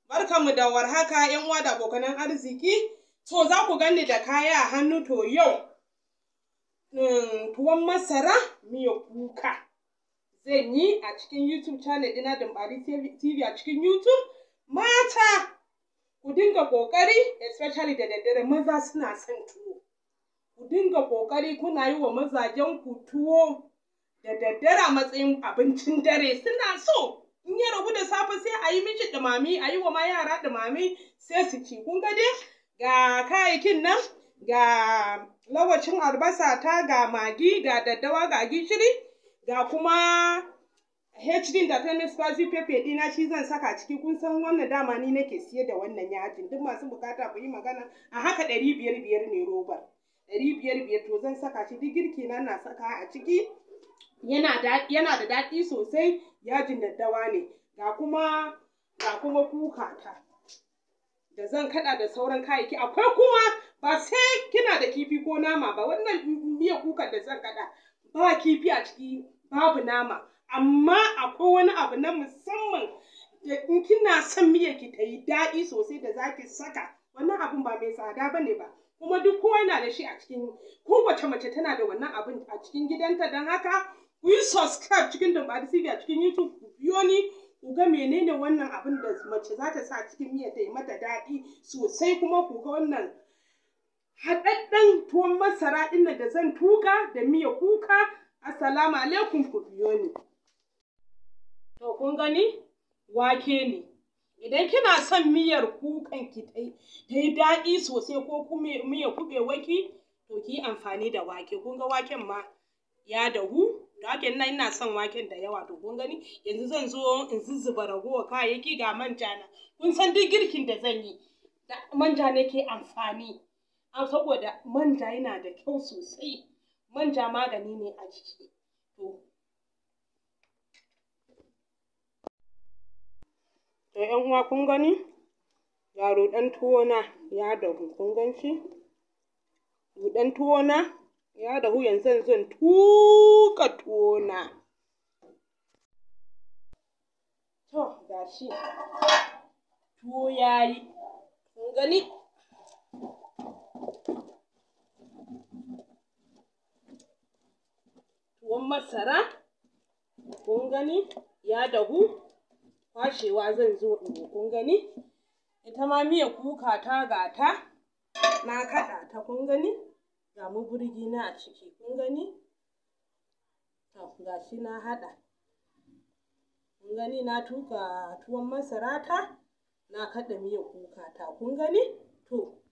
Barkanmu da warhaka ‘yan uwa da abokanan arziki. To za ku gani da kaya a hannu to yau tuwon masara miya kuka zan yi a cikin YouTube channel ɗina Dumbari TV a cikin YouTube. Mata ku dinga ƙoƙari especially da daddare maza suna son tuwo. Ku dinga ƙoƙari kuna yi wa mazajen ku tuwo da daddare a matsayin abincin dare suna so. in ya ragu da safe sai a yi miki ɗumami a yi wa ma yara ɗumami sai su ci kun ga dai ga kayayyakin nan ga lawacin albasa ta ga magi ga daddawa ga gishiri ga kuma HD da ta spicy pepper ɗina shi zan saka ciki kun san wannan dama ni nake siye da wannan yajin duk masu bukata ku yi magana a haka ɗari biyar biyar ne robar ɗari biyar biyar to zan saka shi duk girki na na saka a ciki yana da yana da daɗi sosai yajin daddawa ne ga kuma ga kuma kuka ta da zan kaɗa da sauran kayayyaki akwai kuma ba sai kina da kifi ko nama ba wannan miya kuka da zan kaɗa ba kifi a ciki babu nama amma akwai wani abu na musamman da in kina son miya ki ta yi daɗi sosai da zaki saka wannan abun ba mai tsada bane ba kuma duk kowa yana da shi a cikin kowace mace tana da wannan abun a cikin gidanta don haka ku yi subscribe cikin Dumbari TV a cikin YouTube ku biyo ni ku ga menene wannan abin da mace za ta sa cikin miya ta yi mata daɗi sosai kuma ku ga wannan haɗaɗɗen tuwon masara ɗin da zan tuka da miya kuka assalamu alaikum ku biyo ni to kun gani wake ne idan kina son miyar kukan ki ta yi daɗi sosai ko kuma miyar kuɓewaki to ki yi amfani da wake kun ga waken ma ya dahu da waken nan ina son waken da yawa to kun gani yanzu zan zo in zuzzuba ragowar kayayyaki ga manja na kun san duk girkin da zan yi da manja nake amfani an saboda manja yana da kyau sosai manja magani ne a jiki to to yan uwa kun gani ga ruɗan tuwo na ya dahu kun gan shi ruɗan tuwo na ya dahu yanzu zan tuƙa tuwona. To, ga shi, tuwo ya yi, kun gani? Tuwon masara, kun gani? Ya dahu, kwashewa zan zo in yi, kun gani? Ita ma miyar kuka ta gata, na kaɗa ta, kun gani? ga maburgi na a ciki kun gani to ga shi na haɗa kun gani na tuka tuwon masara ta na kaɗa miyar kuka ta kun gani